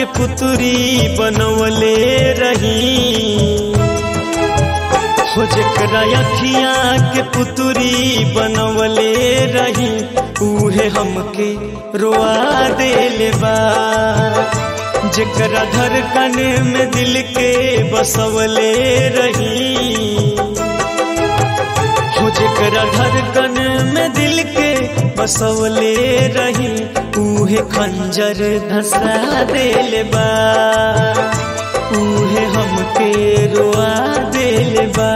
पुतरी बनवले रही हो जकरा अखिया के पुतरी बनवले रही उहे हमके रोआ देले बा जकरा धड़कन में दिल के बसवले रही हो जकरा धड़कन में दिल के बसवले रही उहे खंजर धसा देले बा उहे हमके रोआ देले बा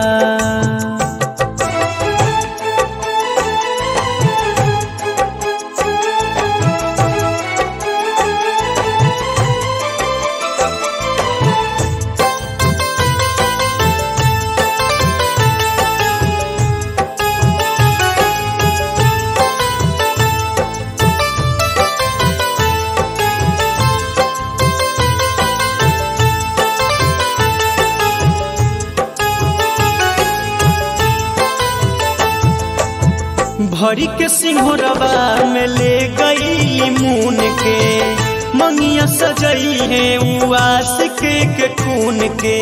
भरी के सिंहरबा में ले गई मून के मंगिया सजई है उस के, के खून के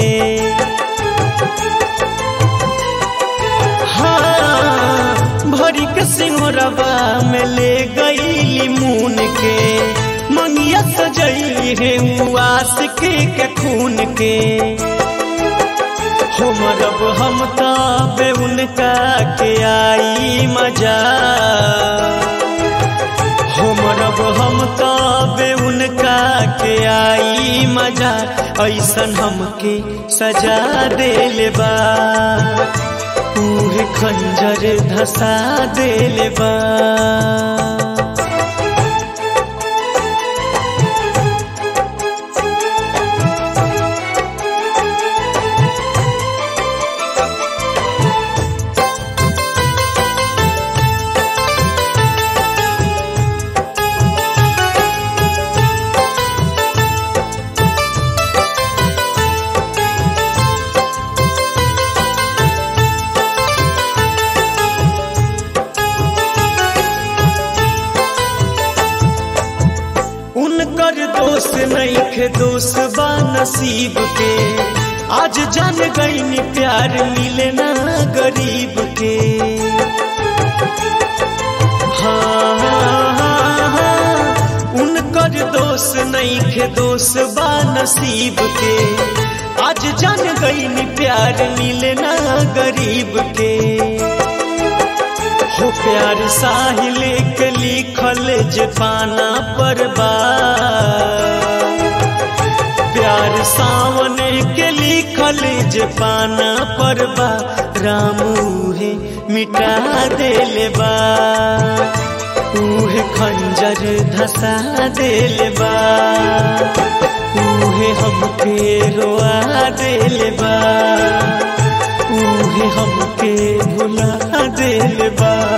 हाँ भरी के सिंहरबा में ले गई मून के मंगिया सजई है उस के, के खून के हो मरब हम तबे उनका के आई मजा हो मरब हम तबे उनका के आई मजा ऐसन हमके सजा देले बा उहे खंजर धसा देले बा उनकर दोष नहीं खे दोष बा नसीब के आज जान गई प्यार मिले ना गरीब के हाँ, हाँ, हाँ, उनकर दोष नहीं खे दोष बा नसीब के आज जान गई प्यार मिले ना गरीब के हो प्यार साहिल के लिखल जे पाना पर बा प्यार सावन के लिखल जे पाना पर बा रामू है मिटा देले बा उहे खंजर धसा देले बा उहे हमके रोआ देले बा उहे हमके भुला देले बा